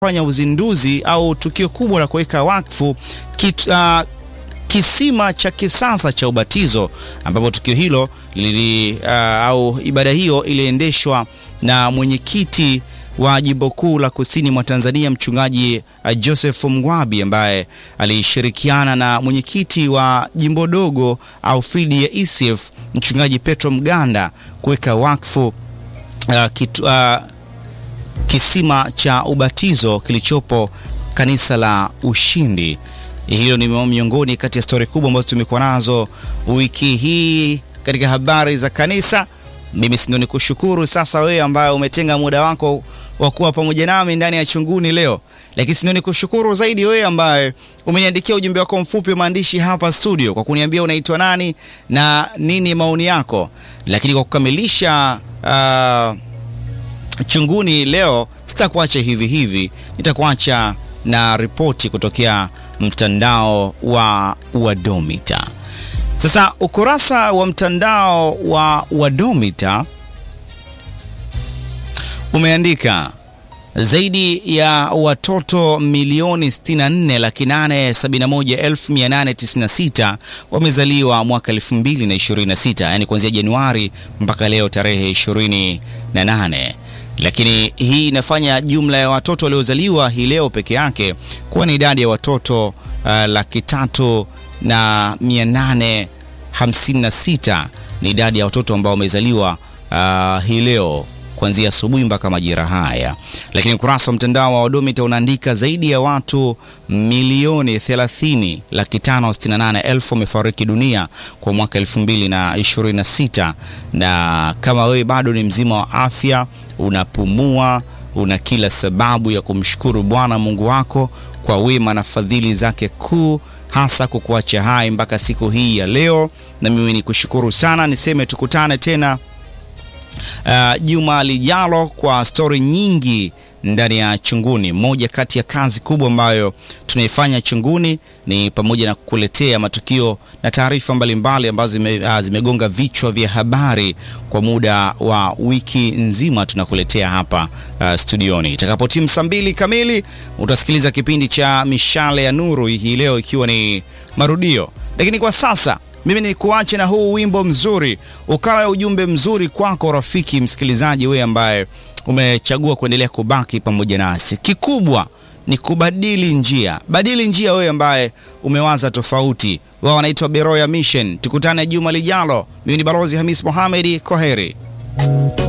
fanya uzinduzi au tukio kubwa la kuweka wakfu kit, uh, kisima cha kisasa cha ubatizo ambapo tukio hilo lili, uh, au ibada hiyo iliendeshwa na mwenyekiti wa jimbo kuu la kusini mwa Tanzania mchungaji uh, Joseph Mgwabi ambaye alishirikiana na mwenyekiti wa jimbo dogo au fidi ya ECF mchungaji Petro Mganda kuweka wakfu uh, kitu, uh, kisima cha ubatizo kilichopo kanisa la Ushindi. Hiyo ni miongoni kati ya stori kubwa ambazo tumekuwa nazo wiki hii katika habari za kanisa. Mimi si ndio nikushukuru sasa wewe ambaye umetenga muda wako wa kuwa pamoja nami ndani ya chunguni leo, lakini si ndio nikushukuru zaidi wewe ambaye umeniandikia ujumbe wako mfupi wa maandishi hapa studio kwa kuniambia unaitwa nani na nini maoni yako. Lakini kwa kukamilisha uh, chunguni leo sitakuacha hivi hivi, nitakuacha na ripoti kutokea mtandao wa Wadomita. Sasa ukurasa wa mtandao wa Wadomita umeandika zaidi ya watoto milioni 64 laki 871,896 wamezaliwa mwaka 2026, yani kuanzia Januari mpaka leo tarehe 28 lakini hii inafanya jumla ya watoto waliozaliwa hii leo peke yake kuwa ni idadi ya watoto uh, laki tatu na mia nane hamsini na sita ni idadi ya watoto ambao wamezaliwa uh, hii leo kuanzia asubuhi mpaka majira haya. Lakini ukurasa wa mtandao wa Wadomita unaandika zaidi ya watu milioni 30 laki tano sitini na nane elfu wamefariki dunia kwa mwaka 2026 na kama wewe bado ni mzima wa afya, unapumua, una kila sababu ya kumshukuru Bwana Mungu wako kwa wema na fadhili zake kuu hasa kukuacha hai mpaka siku hii ya leo, na mimi ni kushukuru sana. Niseme tukutane tena uh, juma lijalo kwa stori nyingi ndani ya Chunguni. Moja kati ya kazi kubwa ambayo tunaifanya Chunguni ni pamoja na kukuletea matukio na taarifa mbalimbali ambazo zime, uh, zimegonga vichwa vya habari kwa muda wa wiki nzima, tunakuletea hapa uh, studioni. Itakapotimu saa mbili kamili utasikiliza kipindi cha Mishale ya Nuru, hii leo ikiwa ni marudio, lakini kwa sasa mimi ni kuache na huu wimbo mzuri, ukawa ujumbe mzuri kwako rafiki msikilizaji, wewe ambaye umechagua kuendelea kubaki pamoja nasi. Kikubwa ni kubadili njia, badili njia wewe ambaye umewaza tofauti. Wao wanaitwa Beroya Mission. Tukutane juma lijalo. Mimi ni Balozi Hamis Mohamed, kwaheri.